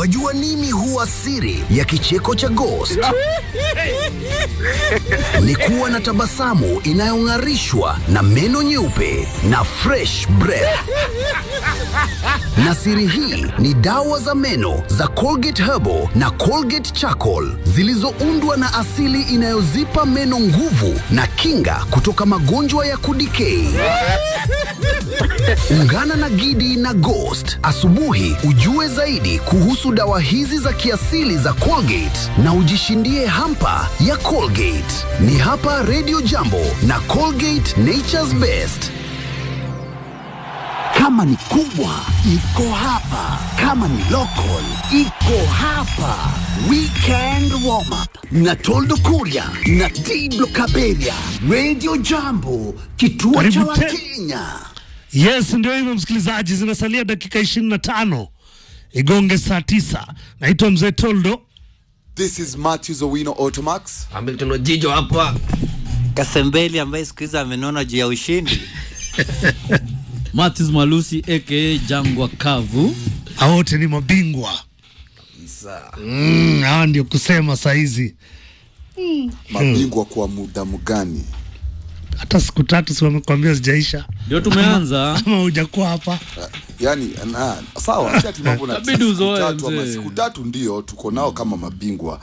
Wajua nini huwa siri ya kicheko cha Ghost? Ni kuwa na tabasamu inayong'arishwa na meno nyeupe na fresh breath. Na siri hii ni dawa za meno za Colgate Herbal na Colgate Charcoal zilizoundwa na asili inayozipa meno nguvu na kinga kutoka magonjwa ya kudikei. Ungana na Gidi na Ghost asubuhi ujue zaidi kuhusu dawa hizi za kiasili za Colgate na ujishindie hampa ya Colgate. Ni hapa Radio Jambo na Colgate Nature's Best. Kama ni kubwa iko hapa, kama ni local iko hapa. Weekend warm up na Toldo Kuria na Diblo Kaberia. Radio Jambo, kituo cha Karibu te- Wakenya. Yes, ndio hivyo msikilizaji, zinasalia dakika ishirini na tano igonge saa tisa. Naitwa Mzee Toldo. This is Matthews Owino Automax. Hamilton Ojijo hapa. Kasembeli ambaye siku hizi amenona juu ya ushindi. Matis Malusi aka Jangwa Kavu. Hao wote ni mabingwa mm, hawa ndio kusema sahizi, Mabingwa kwa muda mgani? hata siku tatu si wamekwambia zijaisha Ndio tumeanza. ama hujakuwa hapa. Yani na, sawa si ati mambo na Inabidi siku uzoe, tatu ama mzee. siku tatu ndio tuko nao kama mabingwa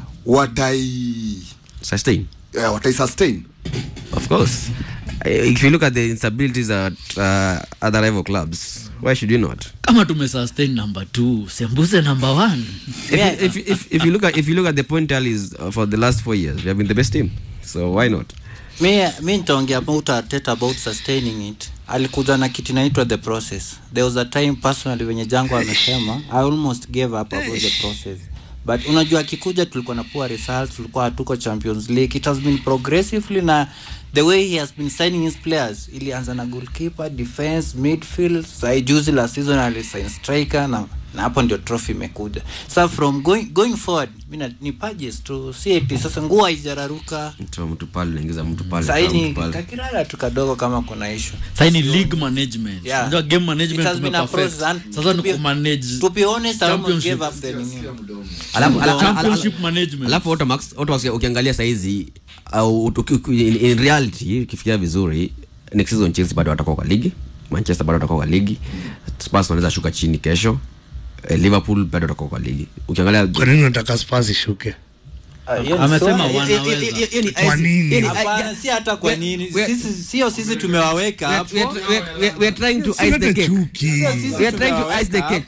watai Sustain. eh, watai sustain Of course. Uh, If you look at the instabilities at uh, other rival clubs, why should you not? Kama tumesustain number 2, sembuse number 1. If, you, if, if, if you look at if you look at the point tallies uh, for the last four years, we have been the best team. So why not? mi mi nitaongea about Arteta about sustaining it alikuja na kitu inaitwa the process there was a time personally wenye jango amesema i almost gave up about the process but unajua akikuja tulikuwa na poor results tulikuwa hatuko champions league it has been progressively na the way he has been signing his players ilianza na goalkeeper defense midfield sai juzi la season alisign striker na na hapo ndio trophy imekuja sa from going, going forward mi na- ni pages tu si eti sasa nguo haijararuka Mtu mtu pale unaingiza mtu pale. toa saini mtu pale. kakirara tu kadogo kama kuna issue Sasa ni league management. Yeah. Unajua game It management has been a tumeperfect. process and Sasa to ni be- kumanage to be honest I almost Championship. gave up the nini Alafu- ala- ala- championship ala- management. Alafu Automax, Automax ukiangalia saizi au uki- uki- in, in reality ukifikiria vizuri next season Chelsea bado watakuwa kwa ligi, Manchester bado watakuwa kwa ligi, Spurs wanaweza shuka chini kesho. eh, Liverpool bado watakuwa kwa ligi. Ukiangalia Kwa nini unataka Spurs ishuke? Amesema so- wanaweza. Kwa nini? Hapana, si hata kwa nini we- sisi sio sisi tumewaweka we hapo are- we are- we are- we are trying to ice the Silete cake. chuki, We are trying to ice the cake.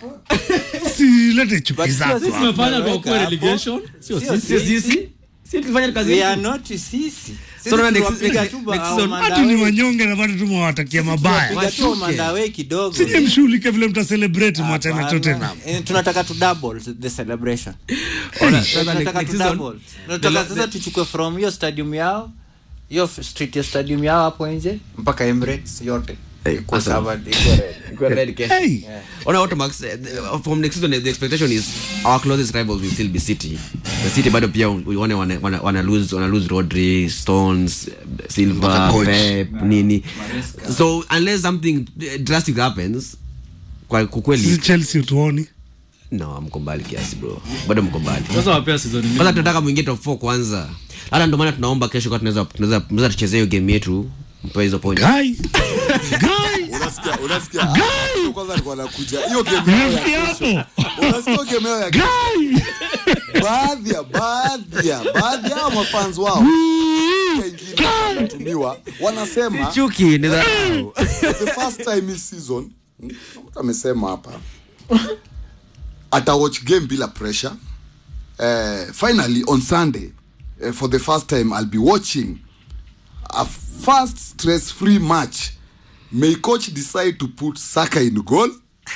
silete chuki But zako. sio Tumefanya kwa Tumeweka kwa hapo. relegation. Sio Sio sisi. sisi. Si tulifanya kazi we yetu. are not sisi Sisi So, na next- tuliwapiga next- tu next ba- season, Mandawe- Hatu ni wanyonge na bado tumewatakia mabaya. tuliwapiga tu Washuke. Mandawe kidogo Sije mshughulike vile mtacelebrate mwachane Hapana. Tottenham. Eh, tunataka tu double the celebration Ona, sasa tunataka next tu season, double tunataka the- sasa tuchukue from hiyo stadium yao hiyo f- street ya stadium yao hapo nje mpaka Emirates yote Eh, Ikuwe awesome. covered, ikuwe red. Ikuwe red kesho. Hey, On Automax, eh, the- from next season, the expectation is our closest rivals will still be City. The City bado pia uone wana, wana, wana lose wana lose Rodri, Stones, Silva, coach. Pep, nini. So unless something eh, drastic happens, kwa sisi kukweli Chelsea utuoni. no, mko mbali kiasi bro. Bado mko mbali. Sasa wapea season Kwanza nyingine. tunataka mwingie top 4 kwanza. Hata ndio maana tunaomba kesho kwa tunaweza tunaweza tunaweza tuchezee hiyo game yetu mpe hizo point. Guy, guy, unasikia unasikia Ah, kwanza alikuwa anakuja hiyo game yao ya rafiki yako. unasikia hiyo game yao ya Guy. baadhi ya baadhi ya baadhi ya mafans wao wengine wanatumiwa wanasema Chuki ni za the first time this season mm, mtu amesema hapa ata watch game bila pressure uh, finally on sunday uh, for the first time i'll be watching a fast stress free match may coach decide to put saka in goal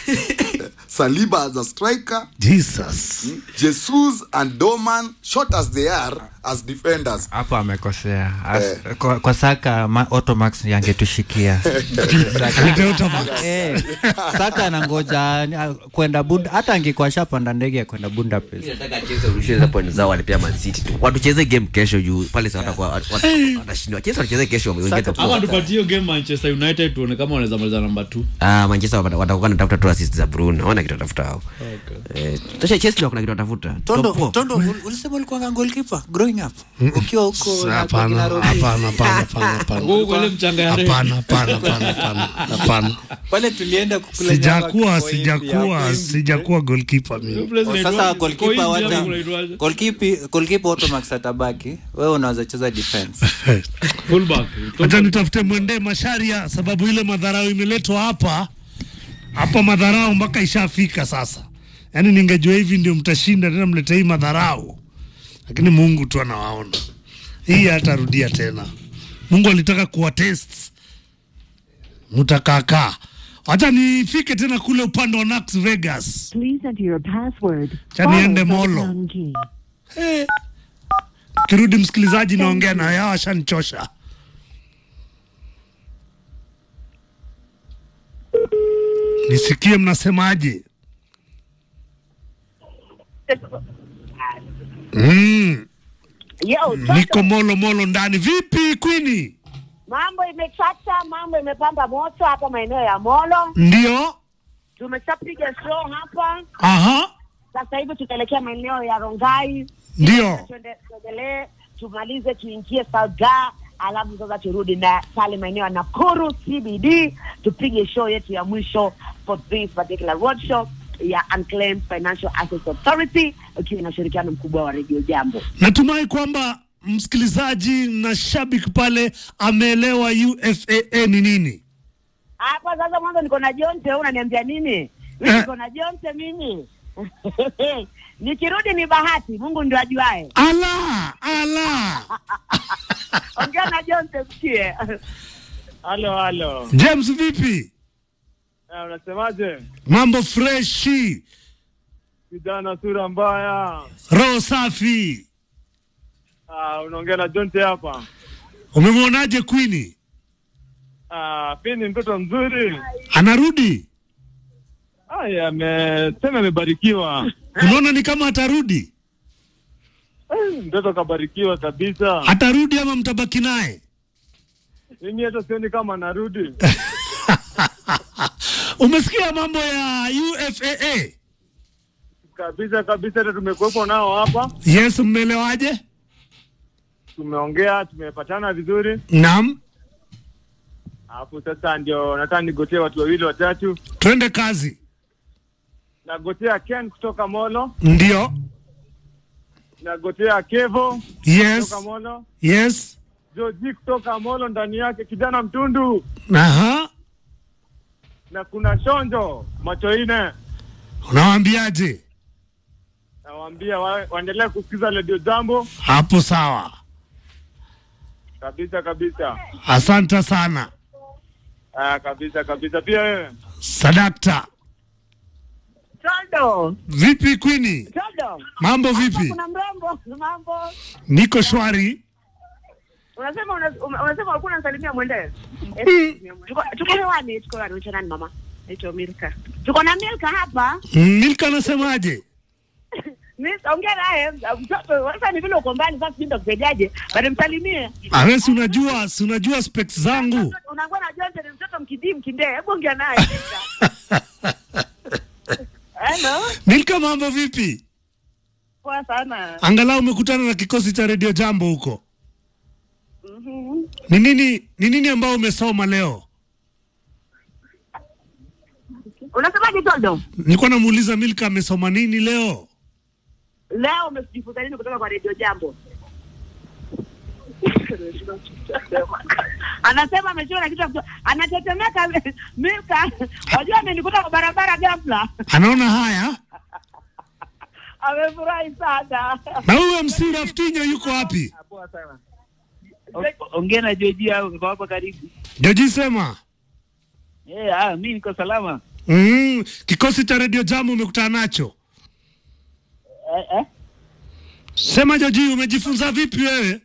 saliba as a striker Jesus. jesus and doman short as they are as defenders hapo amekosea As- kwa, kwa saka ma, automax yangetushikia Alete Automax. eh, saka anangoja ni- kwenda bunda hata angekuwa shapanda ndege ya kwenda bunda pesa nataka Chelsea warudishe hizo point zao walipea Man City tu. Watucheze game kesho juu pale sasa watakuwa wat- wat- watashindwa. Chelsea wacheze kesho waingie top Ama four. tupatie hiyo game Manchester United tuone kama wanaweza maliza namba 2. Ah, Manchester wata- watakuwa wanatafuta tu assist za Bruno. Hawana kitu atafuta hao eh tasha Chelsea wako na kitu atafuta tondo Top four. tondo ul- ulisema ulikuwa goalkeeper growing up ukiwa huko na Hapana, kina Robi. hapana, hapana, hapana, hapana. Huko ile mchanga ya Real. Hapana, hapana, hapana, hapana, hapana. pale tulienda kukula Sijakuwa, nyama kwa India. sijakuwa, sijakuwa goalkeeper mimi. President sasa wa- goalkeeper kwa wata India unaitwaje? goalkeeper goalkeeper Automax atabaki wewe unaweza cheza defense Fullback. Acha nitafute mwendee Masharia, sababu ile madharau imeletwa hapa hapa, madharau mpaka ishafika sasa. Yaani ningejua hivi ndio mtashinda tena, mlete hii madharau, lakini Mungu tu anawaona. Hii hatarudia tena. Mungu alitaka kuwa test, mtakaakaa. Acha nifike tena kule upande wa Las Vegas. Please enter your password. Cha niende followed by the Molo. pound key. Eh. Kirudi msikilizaji, naongea na yao, ashanichosha. Nisikie mnasemaje? Mm, Yo, niko Toto, molo molo ndani. Vipi Queenie? mambo imechacha, mambo imepamba moto hapa maeneo ya Molo. Ndio. Tumeshapiga show hapa, Aha. sasa hivi tutaelekea maeneo ya Rongai. Ndio. Tuende- Tuendelee, tumalize, tuingie Salga, alafu sasa turudi na pale maeneo ya Nakuru CBD, tupige show yetu ya mwisho for this particular road show ya Unclaimed Financial Assets Authority ikiwa na ushirikiano mkubwa wa Radio Jambo. Natumai kwamba msikilizaji na shabiki pale ameelewa UFAA ni nini. Hapa sasa mwanzo niko na Jonte, wewe unaniambia nini? Mimi Eh. niko na Jonte mimi. Nikirudi ni bahati, Mungu ndio ajuae. Ala, ala. Ongea na Jonte msikie. Halo, halo. James vipi? Eh, Unasemaje? Mambo freshi, Kijana sura mbaya. roho safi. Ah, unaongea na Jonte hapa. Umemwonaje Queenie? Ah, pia ni mtoto mzuri. Anarudi? Aya, amesema amebarikiwa. Unaona ni kama atarudi? Eh, Mtoto kabarikiwa kabisa. Atarudi ama mtabaki naye? Mimi hata sioni kama anarudi. Umesikia mambo ya UFAA? Kabisa kabisa, hata tumekuwepo nao hapa. Yes, mmeelewaje? Tumeongea, tumepatana vizuri. Naam, Alafu sasa ndio nataka nigotee watu wawili watatu. twende kazi. Nagotea Ken kutoka Molo, Ndio. nagotea Kevo Yes. kutoka Molo, Yes. Joji kutoka Molo, ndani yake kijana mtundu Aha. na kuna Shonjo macho ine. Unawaambiaje? Nawaambia wa, waendelee kusikiza Radio Jambo Hapo sawa. kabisa kabisa. Asante sana. Ah, kabisa kabisa. Pia wewe Sadakta. Tondo, Vipi Queenie? Tondo. Mambo Hapa vipi? Kuna mrembo, mambo. Niko shwari. Unasema una- una- unasema ulikuwa unasalimia mwende. Eh, Tuko tuko hewani, tuko hewani. Unaitwa nani mama? Naitwa Milka. Tuko na Milka hapa. Milka anasemaje? Mimi ongea naye mtoto. Sasa ni vile uko mbali sasa sijui kusaidiaje. Bado msalimie. Awe si unajua, si unajua specs zangu. Unakuwa na Jonte ni mtoto mkidii mkindee. Hebu ongea naye. Hello. Milka, mambo vipi? Poa sana. Angalau umekutana na kikosi cha Radio Jambo huko. Mhm. Ni nini ni nini ambao umesoma leo? Unasemaje Tondo? Nilikuwa namuuliza Milka amesoma nini leo? Leo umejifunza nini kutoka kwa Radio Jambo? Anasema ameshiwa na kitu ya kuto- anatetemeka Milka. Wajua amenikuta kwa barabara ghafla. Anaona haya? Amefurahi sana. Na huyo MC Raftinyo yuko wapi? Ongea na Joji au niko hapa karibu. Joji sema. Eh, ah, mimi niko salama. Mm, kikosi cha Radio Jambo umekutana nacho. Eh, eh. Sema Joji, umejifunza vipi wewe?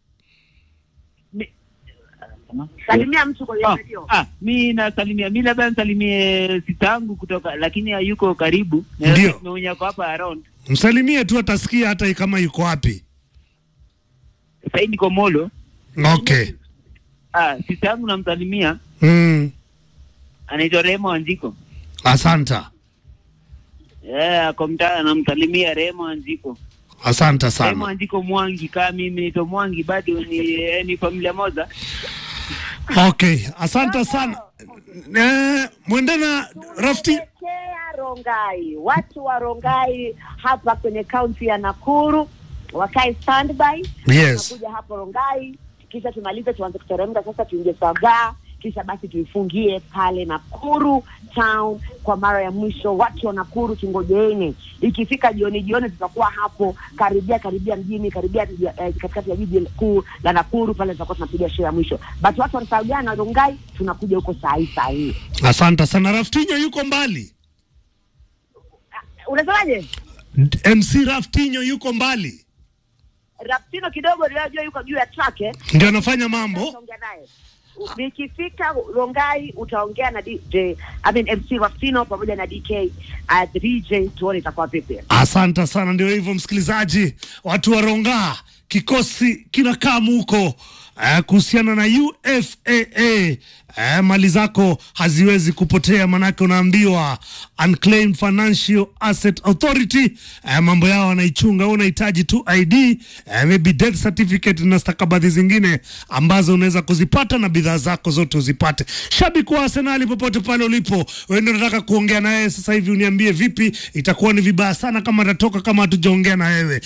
Salimia mtu kwenye Ah, radio. ah, mi nasalimia mi labda nisalimie sita yangu kutoka lakini hayuko karibu. Na Ndio. mwenye ako hapa around. Msalimie tu atasikia hata kama yuko wapi. Sasa hivi niko Molo. Okay. Ah, sita yangu namsalimia Mm, anaitwa Remo Wanjiko. asanta. Eh, ako mtaa anamsalimia Remo Anziko. asante Remo sana Anziko Mwangi kama mimi nito Mwangi bado ni eh, ni familia moja. okay asante sana eh, mwende na rafti Kea Rongai, watu wa Rongai hapa kwenye kaunti ya Nakuru wakae standby. Yes. Tunakuja hapo Rongai, kisha tumalize, tuanze kuteremka sasa, tuingie Sagaa, kisha basi tuifungie pale Nakuru town kwa mara ya mwisho. Watu wa Nakuru tungojeeni, ikifika jioni jioni tutakuwa hapo karibia karibia mjini karibia eh, katikati ya jiji kuu la Nakuru pale, tutakuwa tunapiga show ya mwisho. But watu wa Sagaa na Rongai tunakuja huko saa hii saa hii. asante sana raftinyo yuko mbali Unasemaje? mc raftinyo yuko mbali Raptino kidogo ndio yuko juu ya track eh. ndio anafanya mambo Utaongea naye. Nikifika Rongai utaongea na DJ, I mean MC Raptino pamoja na DK at DJ tuone itakuwa vipi. asante sana ndio hivyo msikilizaji watu wa ronga kikosi kinakaa muko eh, kuhusiana na ufaa eh, mali zako haziwezi kupotea manake unaambiwa unclaimed financial asset authority eh, mambo yao wanaichunga wewe unahitaji tu id eh, maybe death certificate na stakabadhi zingine ambazo unaweza kuzipata na bidhaa zako zote uzipate shabiki wa arsenali popote pale ulipo wewe ndio unataka kuongea na yeye sasa hivi uniambie vipi itakuwa ni vibaya sana kama atatoka kama hatujaongea na wewe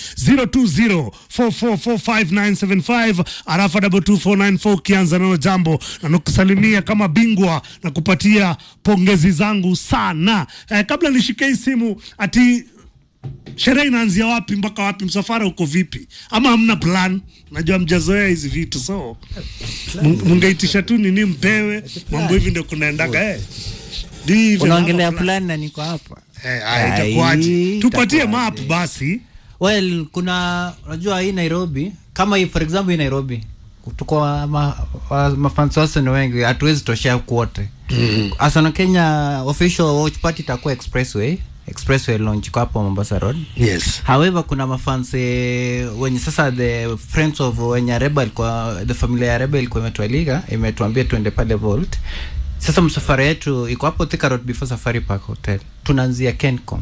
0204445975 arafa 22494 ukianza nalo jambo na nakusalimia kama bingwa na kupatia pongezi zangu sana eh, kabla nishike hii simu ati sherehe inaanzia wapi mpaka wapi msafara uko vipi ama hamna plan najua mjazoea hizi vitu so mun- mungeitisha tu nini mpewe mambo hivi ndio kunaendaga eh. Do you even unaongelea have a plan? plan na niko hapa Eh, haya, itakuwaje? tupatie map basi well kuna unajua hii nairobi kama hii for example hii nairobi tuko ma, wa- mafans wase ni wengi hatuwezi toshea kuote Mm. asana kenya official watch party itakuwa expressway expressway launch kwa hapo mombasa road yes however kuna mafans eh, wenye sasa the friends of wenye reba ilikuwa the familia ya reba ilikuwa imetualika imetuambia tuende pale volt sasa msafara yetu iko hapo Thika road before safari park hotel tunaanzia kencom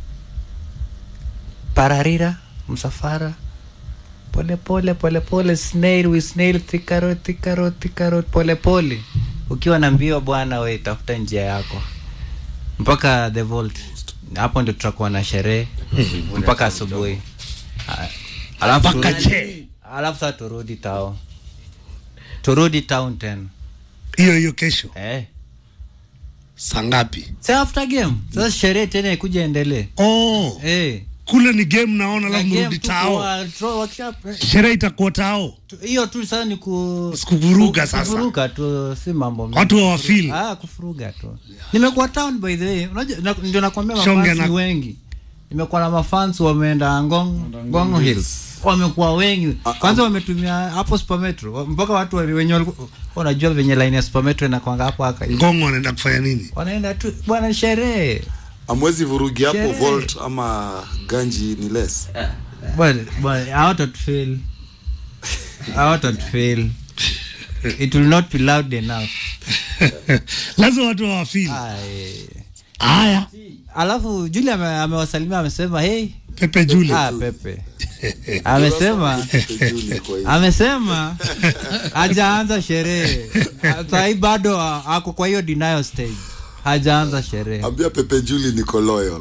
pararira msafara pole pole pole pole snail we snail Thika road Thika road Thika road pole pole ukiwa na mbio bwana we tafuta njia yako mpaka the vault hapo ndio tutakuwa na sherehe mpaka asubuhi Ah, alafu Mpaka turudi- che. alafu sasa turudi tao turudi town tena hiyo hiyo kesho eh. saa ngapi sa after game sasa sherehe tena ikuja endelee oh. eh. kule ni game naona Na alafu game mrudi tu tao kwa draw workshop, eh. sherehe itakuwa tao Tu- hiyo tu sasa ni ku kuvuruga ku- sasa. kuvuruga tu si mambo mengi. Watu hawafeel. ah kufuruga tu nimekuwa town by the way unajua na- ndio nakwambia Shonge mafans na- ni wengi nimekuwa na mafans wameenda ngong ngong hills wamekuwa wengi kwanza wametumia hapo supermetro wa- mpaka watu wali- wenye walikuwa unajua venye line ya supermetro inakwanga hapo aka ngongo wanaenda kufanya nini wanaenda tu bwana sherehe amwezi vurugi hapo Sherehe. volt ama ganji ni less bwana bwana hawatatufeel hawatatufeel it will not be loud enough lazima watu hawafeel Ai. haya alafu juli ame- amewasalimia amesema hey pepe juli ah, pepe amesema amesema hajaanza sherehe sahii bado a- ako kwa hiyo denial stage hajaanza sherehe ambia pepe juli niko loyal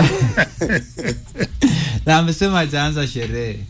na amesema hajaanza sherehe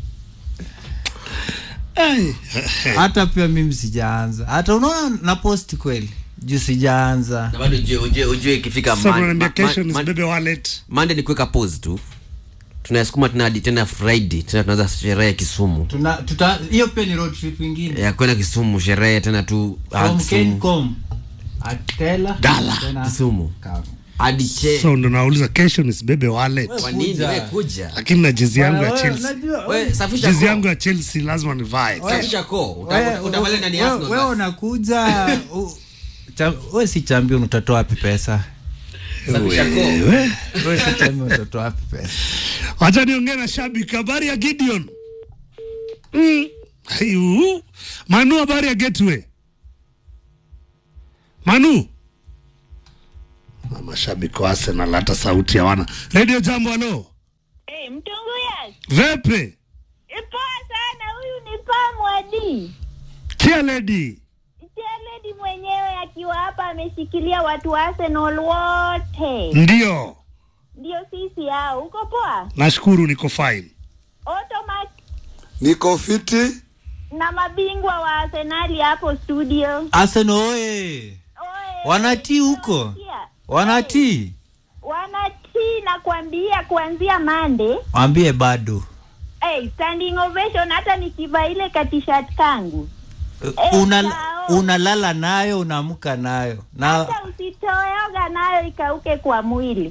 Ai. hata pia mimi sijaanza hata unaona na post kweli juu sijaanza Na bado ujue ujue ujue ikifika sasa Mon- unaniambia Ma- kesho Ma- Ma- nisibebe wallet Monday ni kuweka pause tu tunasukuma tena hadi tena friday tena tunaanza sherehe kisumu tuna tuta hiyo pia ni road trip ingine ya kwenda kisumu sherehe tena tu ah, from Kisumu. Kencom Atela Dala. tena kisumu Kamu. hadi che so ndo nauliza kesho nisibebe wallet kwa nini wewe kuja lakini na jezi yangu ya Wewe, chelsea unajua- wewe safisha jezi koo. yangu ya chelsea lazima nivae safisha koo Uta- Wewe- utavalia ndani ya wewe- Arsenal wewe basi. unakuja u- cha- wewe si champion utatoa wapi pesa safisha koo Wewe. wewe si champion utatoa wapi pesa wacha niongee na shabiki habari ya gideon mm. Ayu. manu habari ya gateway manu Na mashabiki wa Arsenal hata sauti hawana. Radio Jambo, halo. Hey, mtunguya Vepe, ipoa sana. Huyu ni Pamwadi Kia Lady. Chaledi mwenyewe akiwa hapa ameshikilia watu wa Arsenal wote, Ndio. ndio sisi hao. Uko poa? Nashukuru niko fine. Automac niko fiti na mabingwa wa Arsenali hapo studio. Arsenal oye, wanatii huko, wanatii. Wanatii na kuambia kuanzia Mande Mwambie bado hey, standing ovation. Hata nikivaa ile katishat kangu Una, unalala nayo unaamka nayo na hata usitoyoga nayo ikauke kwa mwili.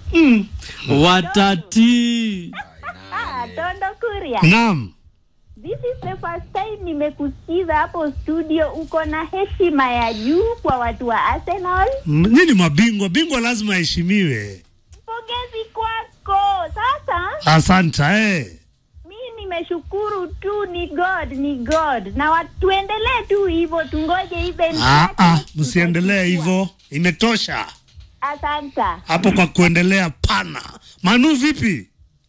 watati Ah, Tondo Kuria. Naam. This is the first time nimekusikiza hapo studio. Uko na heshima ya juu kwa watu wa Arsenal. M- Nyinyi mabingwa, bingwa lazima aheshimiwe. Pongezi kwako. Sasa Asanta eh. mi nimeshukuru tu, ni God, ni God, na wa- tuendelee tu hivyo, tungoje even. Ah, ah, msiendelee hivyo, imetosha Asanta. hapo kwa kuendelea. Pana Manu, vipi?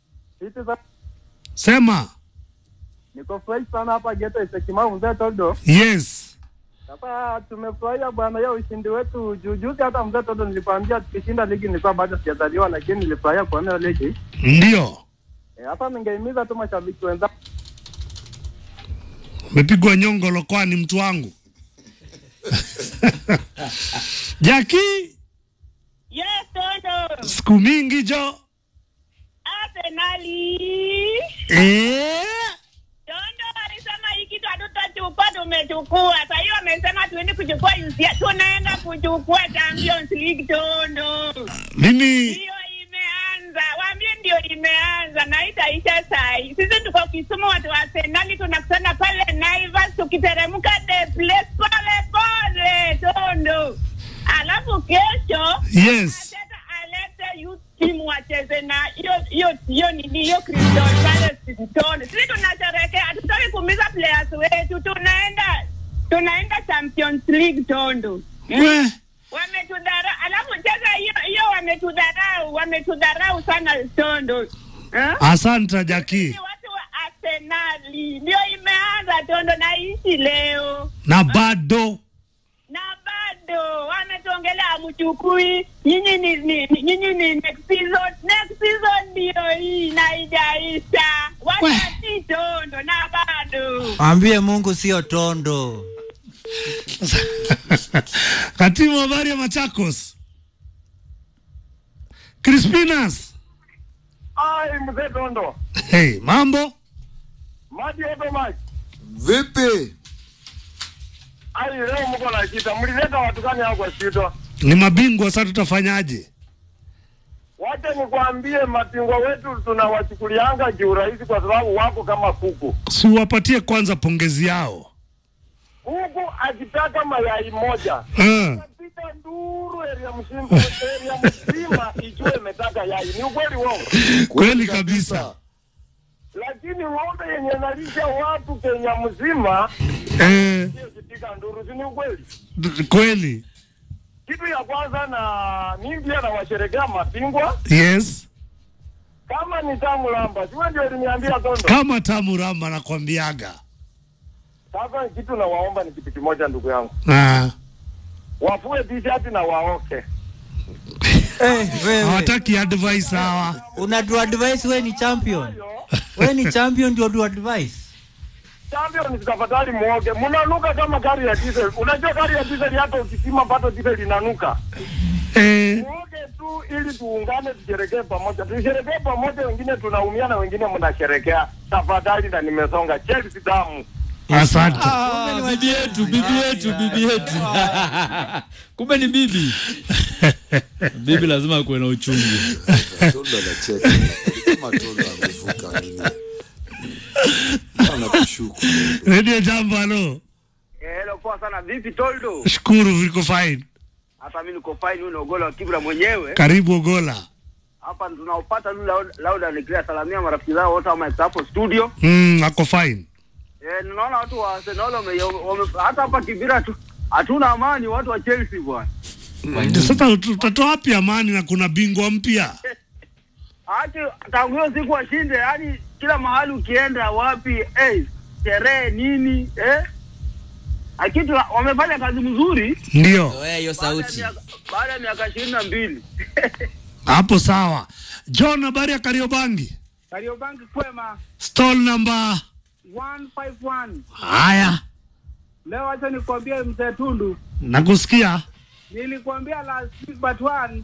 Sema Niko fresh sana hapa Geto Isekimau mzee Todo. yes. Sasa tumefurahia bwana hiyo ushindi wetu juu juzi, hata mzee Todo nilikwambia tukishinda ligi nilikuwa bado sijazaliwa, lakini nilifurahia kuona hiyo ligi. Ndio Eh, Hapa ningehimiza tu mashabiki wenzangu umepigwa nyongolo, kwani mtu wangu Jaki, Yes, Tondo. siku mingi jo Arsenali. eh? Tondo alisema hii kitu hatutachukua, tumechukua. Sasa hiyo amesema tuende kuchukua UCL. tunaenda kuchukua Champions League Tondo. Mimi Hiyo imeanza, waambie ndio imeanza na itaisha sai. Sisi tuko Kisumu, watu wa Arsenali tunakutana pale Naivas, tukiteremka the place pole pole Tondo, alafu kesho yes. Arteta alete youth team wacheze na hiyo hiyo hiyo nini hiyo Crystal Palace Tondo. Sisi tunasherehekea, hatutaki kuumiza players wetu, tunaenda tunaenda Champions League Tondo. We, wametudharau alafu cheza hiyo hiyo wametudharau wametudharau sana tondo eh? asanta Jaki, watu wa arsenali ndio imeanza tondo na ishi leo na bado na bado wametuongelea amchukui nyinyi ni, ni, ni- nyinyi ni next season next season ndio hii na haijaisha watati tondo na bado mwambie Mungu sio tondo. katimu habari ya Machakos, Crispinas. ai mzee Tondo. Hey, mambo Maji yote maji. vipi Ai leo mko na shida. Mlileta watu gani hao kwa shida? ni mabingwa sasa, tutafanyaje? Wacha nikwambie mabingwa wetu tunawachukulianga kiurahisi kwa sababu wako kama kuku. Siwapatie kwanza pongezi yao. Kuku akitaka mayai moja Eh, pita nduru area mzima area mzima ijue imetaka yai. Ni ukweli wongo. kweli kabisa. Lakini ng'ombe yenye nalisha watu Kenya mzima Eh, sio kipiga nduru, si ni ukweli? d- kweli Kitu ya kwanza na mimi pia nawasherekea mabingwa yes. kama ni tamu lamba, siwe ndio uliniambia Tondo. Kama tamu ramba nakwambiaga. Sasa kitu nawaomba ni kitu kimoja, ndugu yangu, Ah, wafue t-shirt na waoke. Eh, wewe hawataki advice hawa. una do advice, we ni champion, we ni champion ndio do advice. Champion tafadhali muoge, mnanuka kama gari ya diesel. Unajua gari ya diesel hata ukisima pato diesel inanuka. Eh, Muoge tu ili tuungane, tusherekee pamoja, tusherekee pamoja. Wengine tunaumia na wengine mnasherekea. Tafadhali, na nimesonga Chelsea damu. asante. Ah, bibi yetu bibi yetu bibi yetu kumbe ni bibi bibi lazima kuwe na uchungu Tondo anacheka kama Tondo amevuka nini anakushuku Radio Jambo, halo. Hello, poa sana. Vipi Toldo? Shukuru, viko fine. Hata mimi niko fine, huyu ni Ogola wa Kibra mwenyewe. Karibu Ogola. Hapa tunaopata tu Laud- Lauda Niklia salamia marafiki zao wote ama hapo studio. Mm, ako fine. Eh, ninaona watu wa Arsenal wame, wame hata hapa Kibira tu hatuna amani watu wa Chelsea bwana. Ndio Sasa ut- utatoa wapi amani na kuna bingwa mpya? Ati tangu hiyo siku washinde, yani kila mahali ukienda wapi, eh, sherehe nini, eh? Akitu wamefanya kazi mzuri Ndio Zoea hiyo sauti. baada ya miaka ishirini na mbili. hapo, sawa. John, habari ya Kariobangi? Kariobangi kwema Stall number 151. haya, Leo acha nikwambie mzee Tundu, nakusikia. nilikwambia last week but one,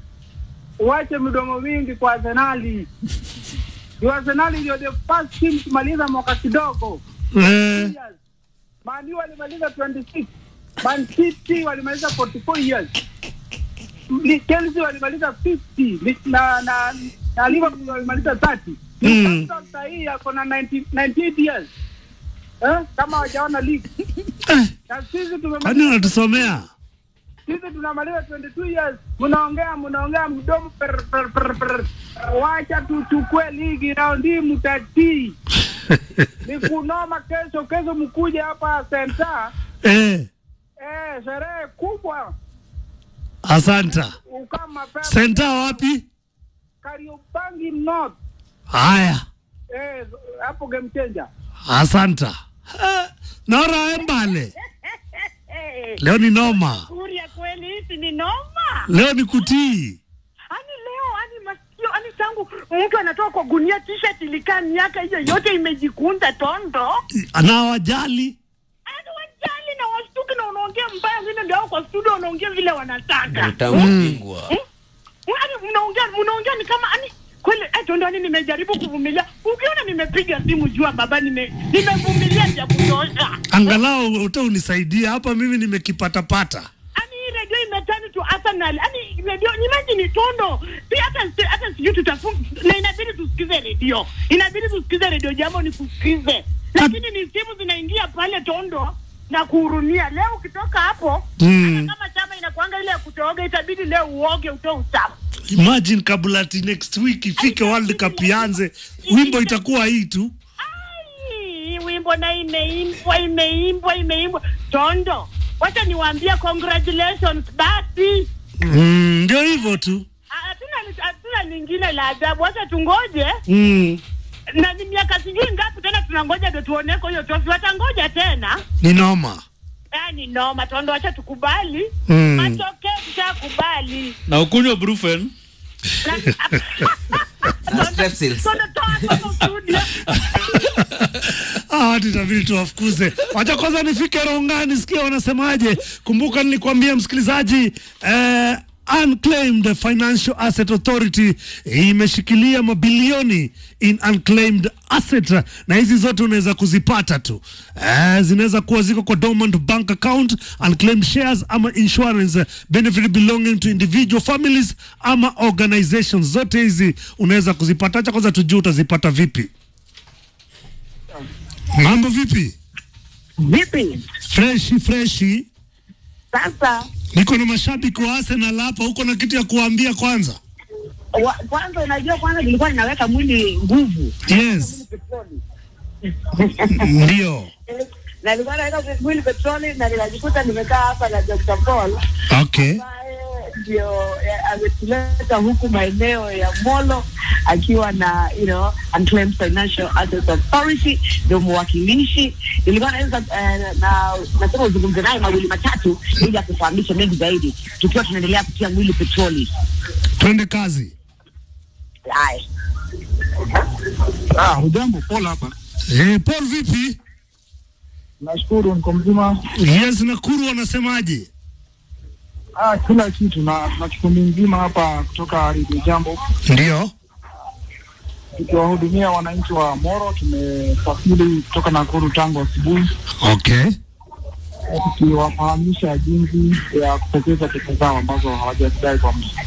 uache midomo mingi kwa Arsenali. Ni Arsenali ndio the first team kumaliza mwaka kidogo. Eh, Man U walimaliza 26. Man City walimaliza 44 years. Ni- Chelsea walimaliza 50 Ni- na na na Liverpool walimaliza 30. Mm. Newcastle saa hii yako na 90 98 years. Eh? Kama hawajaona league. Na sisi kwani tumemaliza unatusomea? sisi tunamaliza 22 years. Mnaongea mnaongea mdomo per, per, per, per. Wacha tuchukue ligi raundi hii mtatii. Ni kunoma kesho kesho mkuje hapa senta Eh, eh, sherehe kubwa asanta. ukaa mapema Senta wapi? Kariobangi North Haya, eh, hapo game changer. asanta. Eh, Nora Embale, leo ni noma, Kuria kweli hizi ni noma. leo ni kutii. Ani leo ani masikio ani tangu mtu anatoka kwa gunia t-shirt ilikaa miaka hiyo yote imejikunda tondo. Anawajali Ani wajali na washtuki na unaongea mbaya vile ndio hao kwa studio wanaongea vile wanataka. Utambingwa. Ani mnaongea mnaongea ni kama ani kweli eh, tondo ani nimejaribu kuvumilia. Ukiona nimepiga simu jua baba nime nimevumilia vya kutosha. angalau uta unisaidia hapa, mimi nimekipatapata. Ani hii redio imetani tu Arsenal. Ani redio imagine tondo. Pia hata hata sijui tutafunga na inabidi tusikize redio. Inabidi tusikize redio jambo ni kusikize. Lakini ni simu zinaingia pale tondo na kuhurumia. Leo ukitoka hapo Mm. kama chama inakuanga ile ya kutooga itabidi leo uoge utoe uchafu. Imagine kabla ati next week ifike World Cup ianze, wimbo itakuwa hii tu. Hii wimbo na imeimbwa imeimbwa imeimbwa tondo. Wacha niwaambie congratulations basi. Mm, Ndio hivyo tu. Hatuna hatuna lingine la ajabu. Wacha tungoje Mm. na ni miaka sijui ngapi tena tunangoja ndio tuoneko hiyo tofi. Watangoja tena. Ni noma. Yaani noma tondo, wacha tukubali Mm. matokeo, tushakubali. na ukunywa brufen Tondo, toa hapo studio. Ah, watu itabidi tuwafukuze. Wacha kwanza nifike Rongani, sikia wanasemaje. Kumbuka nilikwambia msikilizaji, eh, Unclaimed Financial Asset Authority imeshikilia mabilioni in unclaimed asset, na hizi zote unaweza kuzipata tu eh, zinaweza kuwa ziko kwa dormant bank account, unclaimed shares ama insurance benefit belonging to individual families ama organizations. Zote hizi unaweza kuzipata. Acha kwanza tujue utazipata vipi. Mambo vipi? Vipi? Freshi freshi. Sasa Niko na mashabiki wa Arsenal hapa, uko na kitu ya kuambia kwanza? wa, kwanza unajua, kwanza nilikuwa ninaweka mwili nguvu Yes. Ndio. na nilikuwa naweka mwili petroli na ninajikuta nimekaa hapa na Dr. Paul Okay. ndio eh, ametuleta huku maeneo ya Molo akiwa na you know Unclaimed Financial Assets Authority, ndio mwakilishi. Nilikuwa naweza eh, na nasema uzungumze naye mawili matatu ili akufahamishe mengi zaidi, tukiwa tunaendelea kutia mwili petroli. Twende kazi. Haya. Ah, hujambo Paul hapa. Eh, Paul vipi? Nashukuru niko mzima. Yes, Nakuru wanasemaje? Ah, kila kitu na na kikundi mzima hapa kutoka Radio Jambo Ndio. tukiwahudumia wananchi wa Moro. Tumesafiri kutoka Nakuru tangu asubuhi Okay. tukiwafahamisha jinsi ya kupokeza pesa zao ambazo hawajadai kwa muda.